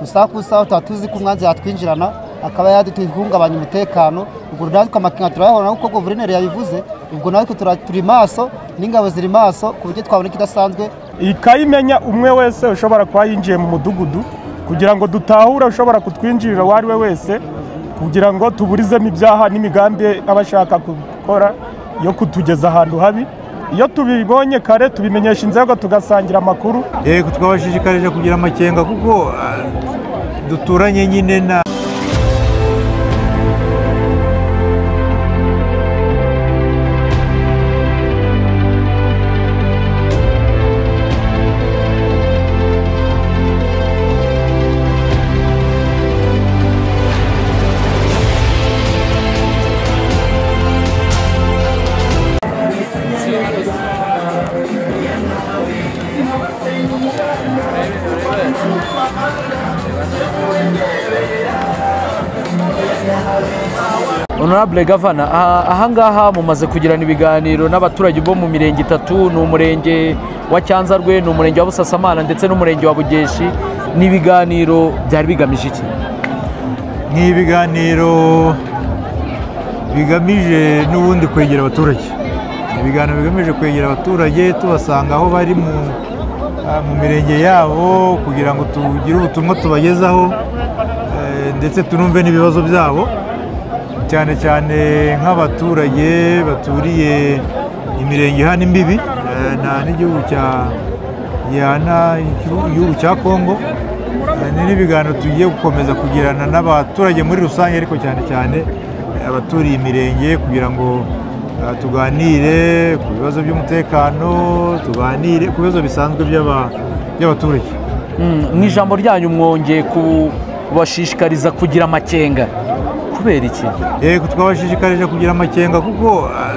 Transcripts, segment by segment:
gusa ku isaha tutaba tuzi ko umwanzi yatwinjirana akaba yaduhungabanya umutekano ubwo natwe amakenga turayahorana kuko guverineri yabivuze ubwo natwe turi maso n'ingabo ziri maso ku buryo twabona ikidasanzwe ikayimenya umwe wese ushobora kuba yinjiye mu mudugudu kugira ngo dutahure ushobora kutwinjirira uwo ari we wese kugira ngo tuburizemo ibyaha n'imigambi aba ashaka gukora yo kutugeza ahantu habi iyo tubibonye kare tubimenyesha inzego tugasangira amakuru yego twabashishikarije kugira amakenga kuko ah, duturanye nyine na honorable gavana aha- ahangaha mumaze kugirana ibiganiro n'abaturage bo mu mirenge itatu ni umurenge wa cyanzarwe ni umurenge wa busasamana ndetse n'umurenge wa bugeshi ni ibiganiro byari bigamije iki ni ibiganiro bigamije n'ubundi kwegera abaturage Ni ibiganiro bigamije kwegera abaturage tubasanga aho bari mu ah, mu mirenge yabo kugira ngo tugire ubutumwa tubagezaho eh, ndetse tunumve n'ibibazo byabo cyane cyane nk'abaturage baturiye imirenge ihana imbibi eh, na n'igihugu cya gihana igihugu igihugu cya kongo Eh, ni n'ibiganiro tugiye gukomeza kugirana n'abaturage muri rusange ariko cyane cyane eh, abaturiye imirenge kugira ngo eh, tuganire ku bibazo by'umutekano tuganire ku bibazo bisanzwe by'aba- by'abaturage Mm, mu ijambo ryanyu mwongeye kubashishikariza kugira amakenga kubera iki yego twabashishikarije kugira amakenga kuko ah,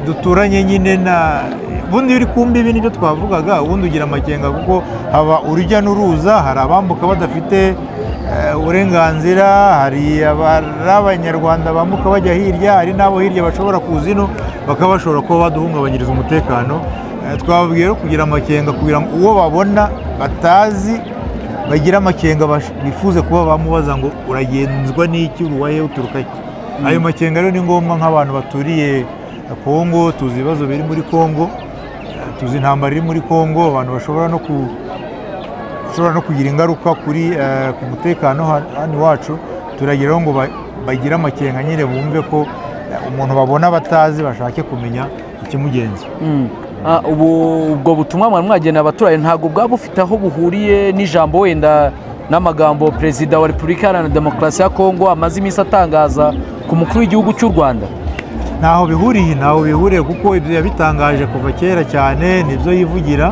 duturanye nyine na ubundi biri ku mbibi nibyo twavugaga ubundi ugira amakenga kuko haba urujya n'uruza hari abambuka badafite eh, uburenganzira hari abari abanyarwanda bambuka bajya hirya hari n'abo hirya bashobora kuza ino bakaba bashobora kuba baduhungabanyiriza umutekano Eh, twababwiye rero kugira amakenga kugira ngo uwo babona batazi bagira amakenga bash- bifuze kuba bamubaza ngo uragenzwa n'iki uruwaye uturuka he ayo makenga rero ni ngombwa nk'abantu baturiye kongo tuzi ibibazo biri muri kongo eh, tuzi intambara iri muri kongo abantu bashobora no ku ishobora no kugira ingaruka kuri eh, ku mutekano ha- hano iwacu turageraho ngo ba- bagire amakenga nyine bumve ko eh, umuntu babona batazi bashake kumenya ikimugenza Mm. Ah, ubu- ubwo butumwa mwari mwagenera abaturage ntabwo bwaba bufite aho buhuriye n'ijambo wenda n'amagambo perezida wa repubulika iharanira demokarasi ya kongo amaze iminsi atangaza ku mukuru w'igihugu cy'u rwanda ntaho bihuriye ntaho bihuriye kuko ibyo yabitangaje kuva kera cyane nibyo yivugira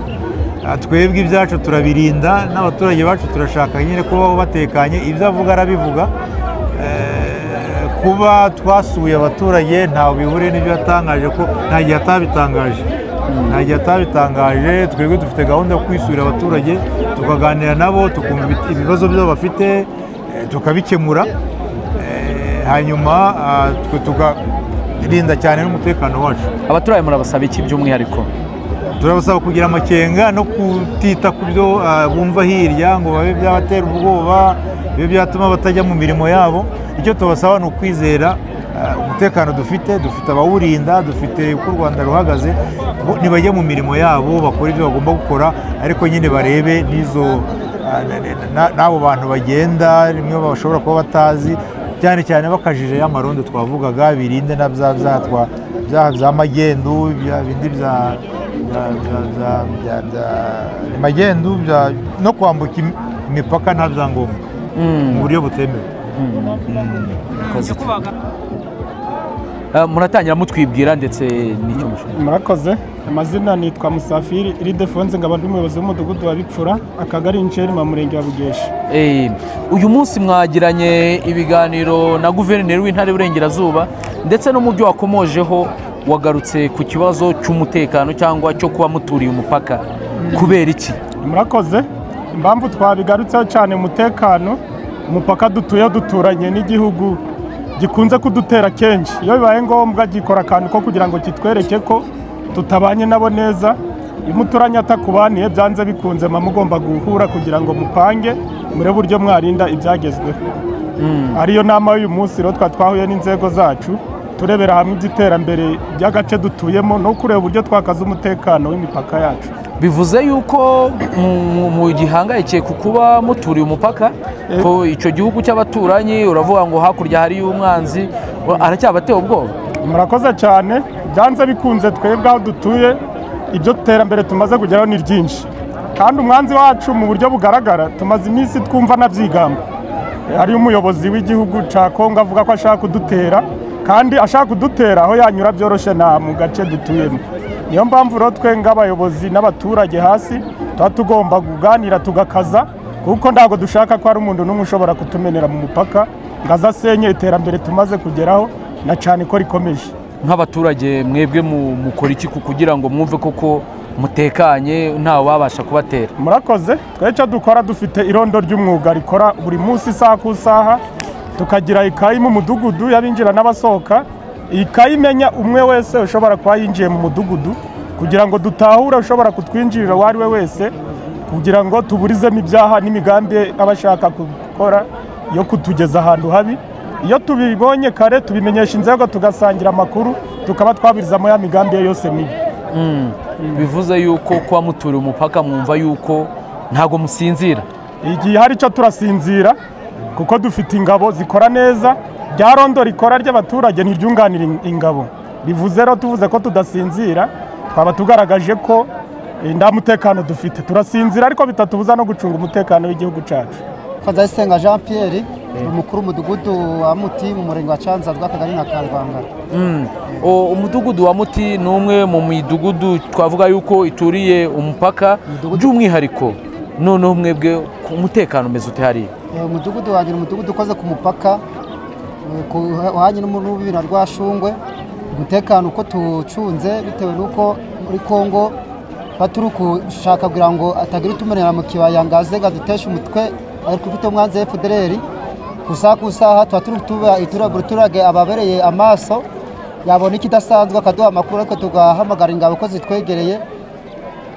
Ah, twebwe ibyacu turabirinda n'abaturage bacu turashaka nyine kubaho batekanye ibyo avuga arabivuga Eh, kuba twasuye abaturage ntaho bihuriye n'ibyo yatangaje ko nta gihe atabitangaje nta gihe atabitangaje twebwe dufite gahunda yo kwisura abaturage tukaganira nabo tukumva ibi- ibibazo byabo bafite eh, tukabikemura Eh, hanyuma ah, twe tukarinda cyane n'umutekano wacu abaturage murabasaba iki by'umwihariko turabasaba kugira amakenga no kutita ku byo ah, bumva hirya ngo babe byabatera ubwoba bibe byatuma batajya mu mirimo yabo icyo tubasaba ni ukwizera ah, umutekano dufite dufite abawurinda dufite uko u rwanda ruhagaze bo ntibajye mu mirimo yabo bakora ibyo bagomba gukora ariko nyine barebe n'izo ah, na- na- na- n'abo bantu bagenda rimwe bashobora kuba batazi cyane cyane bakajije y'amarondo twavugaga birinde na bya byaha twa- byaha bya magendu bya bindi bya bya- bya- bya- bya- bya- magendu bya- no kwambuka im- imipaka nta byangombwa mu buryo butemewe Ah, muratangira mutwibwira ndetse n'icyo mushaka murakoze amazina nitwa musafiri iridefonse nkaba ndi umuyobozi w'umudugudu wa bipfura akagari insheri mu murenge wa bugeshi Eh, uyu munsi mwagiranye ibiganiro na guverineri w'intara y'uburengerazuba ndetse n'umujyi wakomojeho wagarutse ku kibazo cy'umutekano cyangwa cyo kuba muturiye umupaka kubera iki murakoze impamvu twabigarutseho cyane umutekano umupaka dutuye duturanye n'igihugu gikunze kudutera kenshi iyo bibaye ngombwa gikora akantu ko kugira ngo kitwereke ko tutabanye nabo neza umuturanye atakubaniye byanze bikunze mba mugomba guhura kugira ngo mupange mure buryo mwarinda ibyagezweho ariyo nama y'uyu munsi rero twa twahuye n'inzego zacu turebera hamwe iby'iterambere by'agace dutuyemo no kureba uburyo twakaza umutekano w'imipaka yacu bivuze yuko mu- mu gihangayikiye ku kuba muturiye umupaka ko icyo gihugu cy'abaturanyi uravuga ngo hakurya hariyo umwanzi wa- aracyabateye ubwoba murakoze cyane byanze bikunze twebwe aho dutuye ibyo terambere tumaze kugeraho ni ryinshi kandi umwanzi wacu mu buryo bugaragara tumaze iminsi twumva anabyigamba hari umuyobozi w'igihugu cya kongo avuga ko ashaka kudutera kandi ashaka kudutera aho yanyura byoroshye nta mu gace dutuyemo niyo mpamvu rero twe nk'abayobozi n'abaturage hasi tuba tugomba kuganira tugakaza kuko ntabwo dushaka ko hari umuntu n'umwe ushobora kutumenera mu mupaka ngo aze asenye iterambere tumaze kugeraho na cyane ko rikomeje nk'abaturage mwebwe mu- mukora iki ku- kugira ngo mwumve koko mutekanye ntawe wabasha kubatera murakoze twe icyo dukora dufite irondo ry'umwuga rikora buri munsi isaha ku isaha tukagira ikayi mu mudugudu y'abinjira n'abasohoka iyi kayi imenya umwe wese ushobora kuba yinjiye mu mudugudu kugira ngo dutahure ushobora kutwinjirira uwo ari we wese kugira ngo tuburizemo ibyaha n'imigambi aba ashaka gukora yo kutugeza ahantu habi iyo tubibonye kare tubimenyesha inzego tugasangira amakuru tukaba twabirizamo ya migambi ye yose mibi bivuze yuko kuba muturiye umupaka mwumva yuko ntabwo musinzira igihe hari icyo turasinzira kuko dufite ingabo zikora neza rya rondo rikora ry'abaturage ntiryunganira in- ingabo bivuze rero tuvuze ko tudasinzira twaba tugaragaje ko eh, nta mutekano dufite turasinzira ariko bitatubuza no gucunga umutekano w'igihugu cyacu Kanzayisenga Jean Pierre ni umukuru w'umudugudu wa Muti mu murenge wa Cyanzarwe akagari na Karwangara O- umudugudu wa muti ni umwe mu midugudu twavuga yuko ituriye umupaka by'umwihariko noneho mwebwe ku umutekano umeze ute hariya Eh, umudugudu wanjye ni umudugudu ukoze ku mupaka eh, ku- uhanye n'umunubi na Rwashungwe umutekano uko tuwucunze bitewe n'uko muri Kongo tuba turi gushaka kugira ngo atagira utumenera mu kibaya ngo aze ngo aduteshe umutwe ariko ufite umwanzi FDLR ku isaha ku isaha tuba turi kutuba- itura- buri turage ababereye amaso yabona ikidasanzwe akaduha amakuru ariko tugahamagara ingabo ko zitwegereye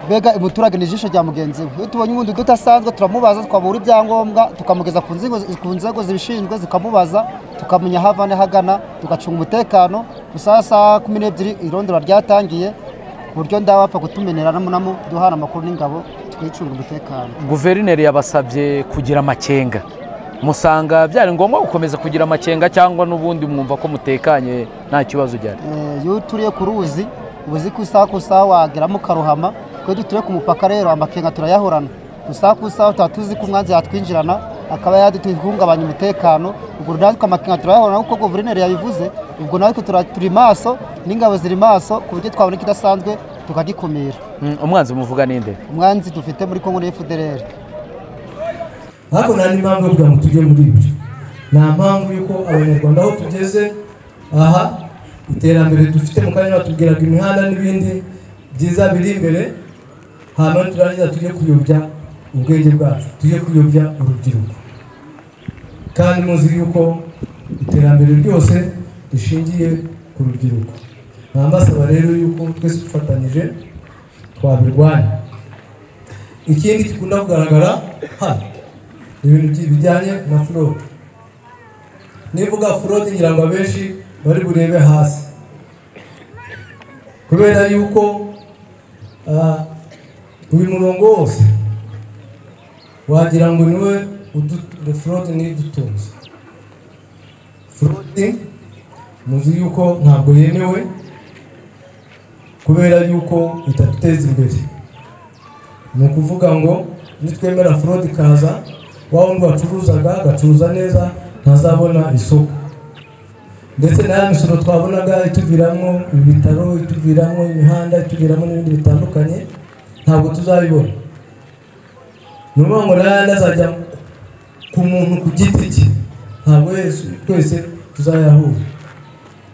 mbega umuturage ni ijisho rya mugenzi we iyo tubonye ubundi udasanzwe turamubaza twabura ibyangombwa tukamugeza ku nzego ku nzego zibishinzwe zikamubaza tukamenya aho ava n'ahagana tugacunga umutekano gusa saa kumi n'ebyiri irondora ryatangiye ku buryo ndabapfa kutumenera namunamo duhana amakuru n'ingabo twicungira umutekano guverineri yabasabye kugira amakenga musanga byari ngombwa gukomeza kugira amakenga cyangwa n'ubundi mwumva ko mutekanye nta kibazo ugihari Eh, iyo uturiye ku ruzi uba uzi ko isaha ku isaha wageramo ukaruhama iyo duturiye ku mupaka rero amakenga turayahorana isaha ku isaha tuba tuzi ko umwanzi yatwinjirana akaba yaduhungabanya umutekano ubwo natwe amakenga turayahorana kuko guverineri yabivuze ubwo natwe tura- turi maso n'ingabo ziri maso ku buryo twabona ikidasanzwe tukagikumira Mm, umwanzi muvuga ninde umwanzi dufite muri kongo ni fdr ariko nta n'impamvu yo kugira ngo tujye muri ibyo nta mpamvu y'uko abanyarwanda aho tugeze aha iterambere dufite mu kanya batubwiraga imihanda n'ibindi byiza biri imbere hanyuma turangiza tujye kuyobya ubwenge bwacu tujye kuyobya urubyiruko kandi muzi yuko iterambere ryose rishingiye ku rubyiruko nambasaba rero yuko twese dufatanyije twabirwanya ikindi gikunda kugaragara hano ni ibintu byi- bijyanye na forode nivuga forode ngira ngo abenshi bari burebe hasi kubera yuko ah, uyu murongo wose wagira ngo niwe udu- forode niyo udutunze forode muzi yuko ntabwo yemewe kubera yuko itatuteza imbere ni ukuvuga ngo nitwemera forode ikaza wa wundi wacuruzaga agacuruza neza ntazabona isoko ndetse na ya misoro twabonaga ituviramo ibitaro ituviramo imihanda ituviramo n'ibindi bitandukanye ntabwo tuzabibona ni ukuvuga ngo n'ayandi azajya ku muntu ku giti cye ntabwo yesu twese tuzayahura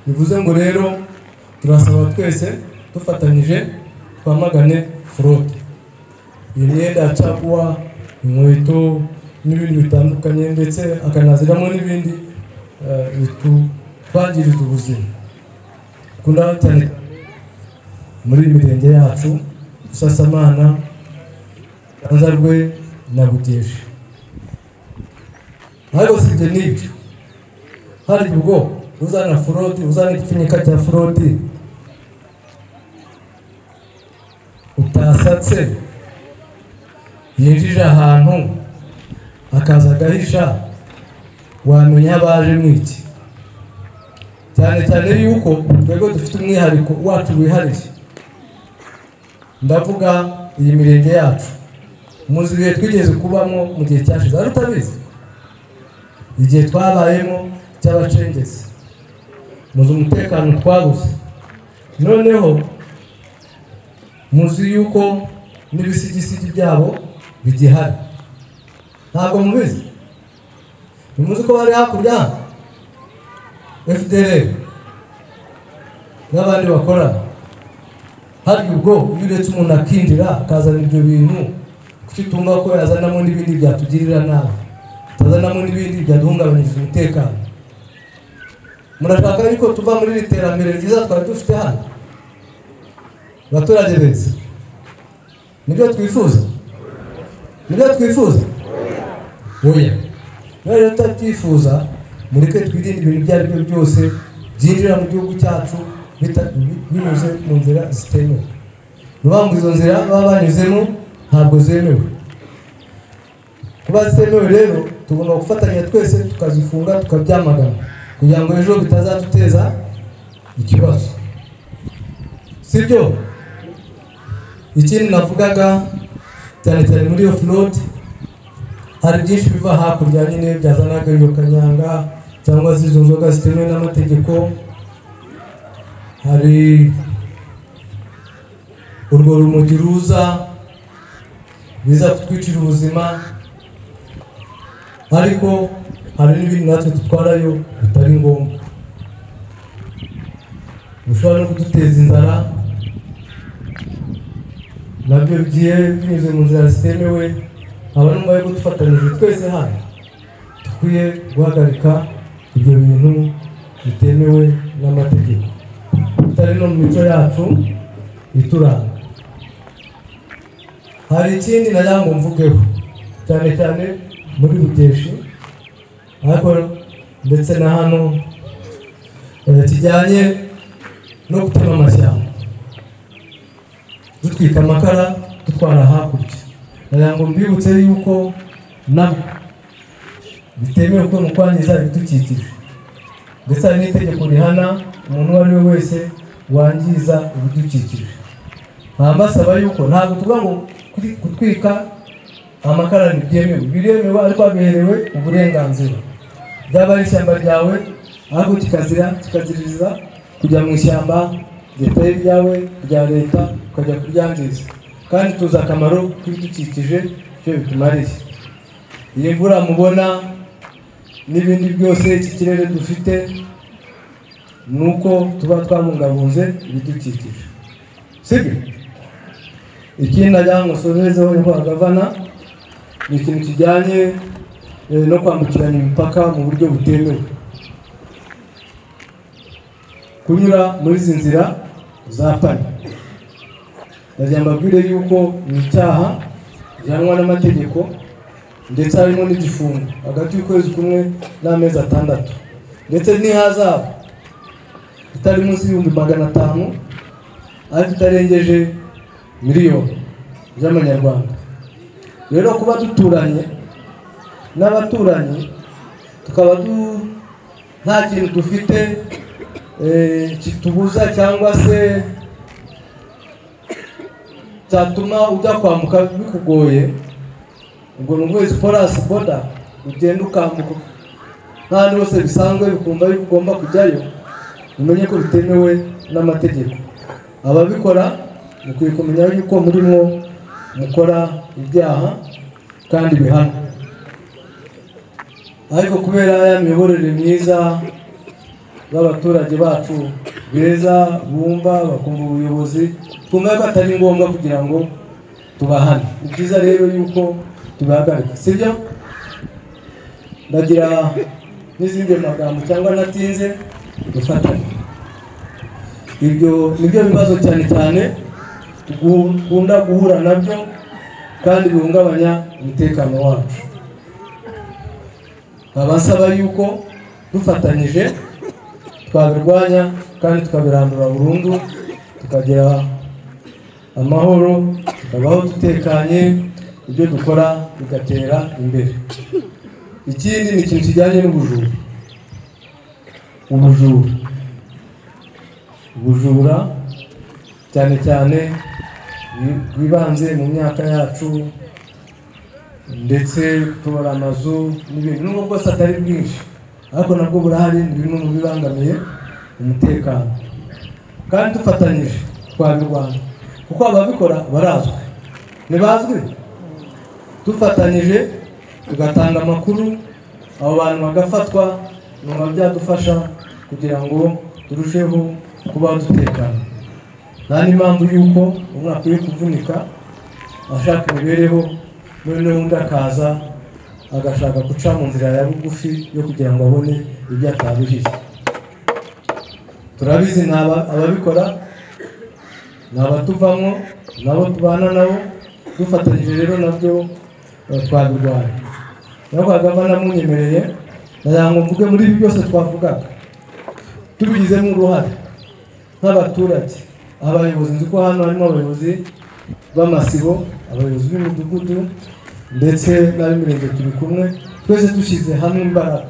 bivuze ngo rero turasaba twese dufatanyije twamagane forode imyenda ya caguwa inkweto n'ibindi bitandukanye ndetse akanaziramo n'ibindi eh, bitwangiriza ubuzima dukunda cyane muri iyi mirenge yacu busasamana rwe na bugesha ariko si ibyo n'ibyo hari ubwo uzana forodi uzana igipfunyika cya forodi utasatse yinjije ahantu akaza agahisha wamenya aho abaje mwiki cyane cyane yuko twebwe dufite umwihariko wacu wihariye ndavuga iyi mirenge yacu muzi ibihe twigeze kubamo mu gihe cyashize ari utabizi igihe twabayemo cy'abacengezi muzi umutekano twabuze noneho muzi yuko n'ibisigisigi byabo bigihari ntabwo mubizi ntimuzi ko bari hakurya fdr n'abandi bakora hari ubwo iyo uretse umuntu akinjira akazana ibyo bintu kuko itunga ko yazanamo n'ibindi byatugirira nabi atazanamo n'ibindi byaduhungabanyiriza umutekano murashaka yuko tuva muri iri terambere ryiza twari dufite hano abaturage beza nibyo twifuza nibyo twifuza oya niba rero tutabyifuza mureke twirinde ibintu ibyo ari byo byose byinjira mu gihugu cyacu bita- binyuze mu nzira zitemewe ni ukuvuga ngo izo nzira baba banyuzemo ntabwo zemewe kuba zitemewe rero tugomba gufatanya twese tukazifunga tukabyamagana kugira ngo ejo bitazaduteza ikibazo sibyo ikindi navugaga cyane cyane muri iyo forodi hari byinshi biva hakurya nyine byazanaga iyo kanyanga cyangwa se izo nzoga zitemewe n'amategeko hari urwo rumogi ruza biza kutwicira ubuzima ariko hari n'ibindi natwe dutwarayo bitari ngombwa bishobora no kuduteza inzara nabyo bigiye binyuze mu nzira zitemewe aba n'umva yo kudufatanyije twese hano dukwiye guhagarika ibyo bintu bitemewe n'amategeko bitari no mu mico yacu ituranga hari ikindi nagira ngo mvugeho cyane cyane muri bugeshi ariko ndetse na hano eh, kijyanye no gutema amashyamba dutwika amakara dutwara hakurya nagira ngo mbibutse yuko nabyo bitemewe ko mu kwangiza ibidukikije ndetse hari n'itegeko rihana umuntu uwo ari we wese wangiza ibidukikije nkaba mbasaba yuko ntabwo tuvuga ngo kuri- gutwika amakara ntibyemewe biremewe ariko haberewe uburenganzira ryaba ari ishyamba ryawe ariko kikazira kikaziriza kujya mu ishyamba ritari ryawe rya leta ukajya kuryangiza kandi tuzi akamaro k'ibidukikije icyo bitumariye iyi mvura mubona n'ibindi byose iki kirere dufite ni uko tuba twabungabunze ibidukikije sibyo ikindi nagira ngo nsozerezeho inkoragavana ni ikintu kijyanye eh, no kwambukiranya imipaka mu buryo butemewe kunyura muri izi nzira za pani ndagira mbabwire yuko ni icyaha gihanwa n'amategeko ndetse harimo n'igifungo hagati y'ukwezi kumwe n'amezi atandatu ndetse n'ihazabu itari munsi y'ibihumbi magana atanu ariko itarengeje miliyoni z'amanyarwanda rero kuba duturanye n'abaturanyi tukaba du- nta kintu dufite eh, kitubuza cyangwa se cyatuma ujya kwambuka bikugoye ubwo ni ukwezi porasi boda ugenda ukambuka n'ahandi hose bisanzwe bikumva yuko ugomba kujyayo umenye ko bitemewe n'amategeko ababikora mukwiye kumenya yuko murimo mukora ibyaha kandi bihanwa ariko kubera ya miyoborere myiza b'abaturage bacu beza bumva bakumva ubuyobozi twumva ko atari ngombwa kugira ngo tubahane ni byiza rero yuko tubahagarika sibyo ndagira n'izindi magambo cyangwa natinze dufatanye ibyo nibyo bibazo cyane cyane dukunda guhura nabyo kandi bihungabanya umutekano wacu abasaba yuko dufatanyije twabirwanya kandi tukabirandura burundu tukagira amahoro tukabaho dutekanye ibyo dukora bigatera imbere ikindi ni ikintu kijyanye n'ubujura ubujura ubujura cyane cyane bwibanze mu myaka yacu ndetse tubura amazu n'ibintu nubwo bwose atari bwinshi ariko nabwo burahari ni bimwe mu bibangamiye umutekano kandi dufatanyije twabirwanya kuko ababikora barazwi ntibazwi dufatanyije tugatanga amakuru abo bantu bagafatwa nyuma byadufasha kugira ngo turusheho kuba dutekana nta n'impamvu y'uko umwe akwiye kuvunika ashaka imibereho noneho undi akaza agashaka guca mu nzira ya bugufi yo kugira ngo abone ibyo atabuhiye turabizi ni aba- ababikora ni abatuvamo ni abo tubana nabo dufatanyije rero nabyo eh, twabirwanya nawe kagava namunyemereye nagira ngo mvuge muri ibi byose twavugaga tubigizemo uruhare nk'abaturage abayobozi nzi ko hano harimo abayobozi b'amasibo abayobozi b'imidugudu ndetse n'ab'imirenge turi kumwe twese dushyize hamwe imbaraga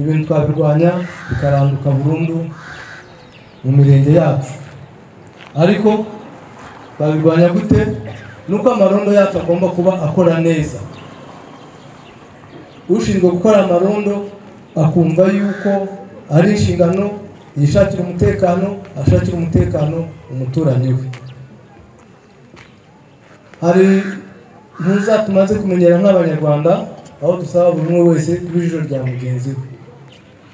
ibintu twabirwanya bikaranduka burundu mu mirenge yacu ariko babirwanya gute nuko amarondo yacu agomba kuba akora neza ushinzwe gukora amarondo akumva yuko ari inshingano yishakira umutekano ashakira umutekano umuturanyi we hari ntuza tumaze kumenyera nk'abanyarwanda aho dusaba buri umwe wese kuba ijisho rya mugenzi we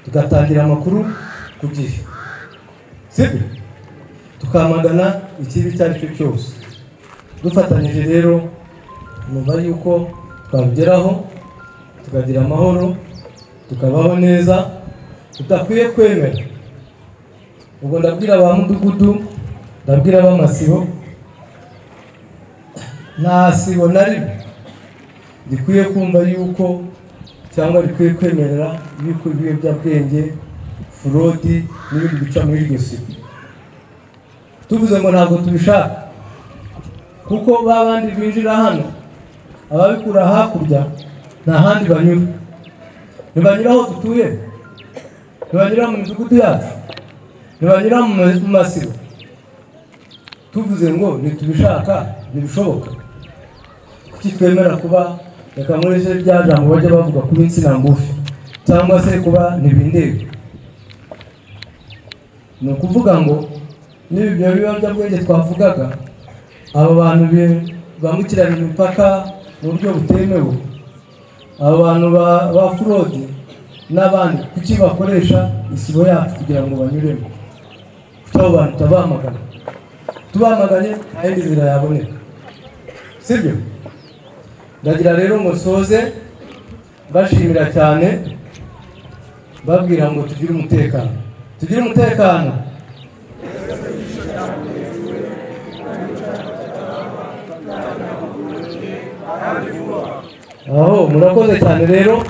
tugatangira amakuru ku gihe sibyo tukamagana ikibi icyo ari cyo cyose dufatanyije rero numva yuko twabigeraho tukagira amahoro tukabaho neza tudakwiye kwemera ubwo ndabwira ba mudugudu ndabwira ab'amasibo nta sibo na rimwe rikwiye kumva yuko cyangwa rikwiye kwemerera yuko ibiyobyabwenge forodi n'ibindi bica muri iryo sibo tuvuze ngo ntabwo tubishaka kuko ba bandi binjira hano ababikura hakurya nta handi banyura ntibanyura aho dutuye ntibanyura mu midugudu yacu ntibanyura mu ma- mu masibo tuvuze ngo ntitubishaka ntibishoboka kuki twemera kuba reka muri ese rya jambo bajya bavuga kuba insina ngufi cyangwa se kuba ntibindebe ni ukuvuga ngo n'ibi byo biyobyabwenge twavugaga aba bantu bi- bambukiranya imipaka mu buryo butemewe aba bantu ba- ba forodi n'abandi kuki bakoresha isibo yacu kugira ngo banyuremo kuki abo bantu tutabamagana tubamaganye nta yindi nzira yaboneka sibyo ndagira rero ngo nsoze mbashimira cyane mbabwira ngo tugire umutekano tugire umutekano aho murakoze cyane rero